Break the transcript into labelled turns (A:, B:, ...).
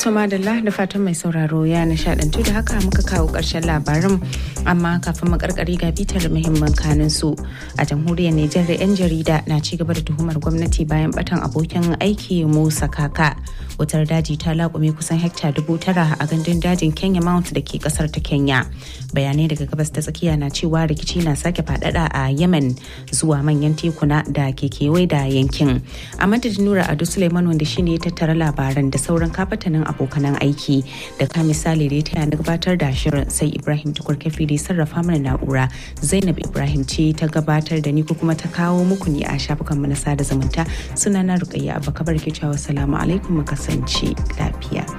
A: To madalla da fatan mai sauraro ya nishadantu da haka muka kawo ƙarshen labarin amma kafin mu karkari ga bitar muhimman kanin su a jamhuriyar Nijar da 'yan jarida na ci gaba da tuhumar gwamnati bayan batan abokin aiki Musa Kaka. Wutar daji ta laƙume kusan hekta dubu tara a gandun dajin Kenya Mount da ke kasar ta Kenya. Bayanai daga gabas ta tsakiya na cewa rikici na sake faɗaɗa a Yemen zuwa manyan tekuna da ke kewaye da yankin. A madadin Nura Ado Suleiman wanda shine ya tattara labaran da sauran kafatanin abokanan aiki da ka misali da ya taya na gabatar da shirin sai Ibrahim Tukur Kafi da sarrafa mana na'ura Zainab Ibrahim ce ta gabatar da ni ko kuma ta kawo muku ne a shafukan mu na sada zumunta sunana Rukayya Abba Kabar ke cewa salamu alaikum mu kasance lafiya.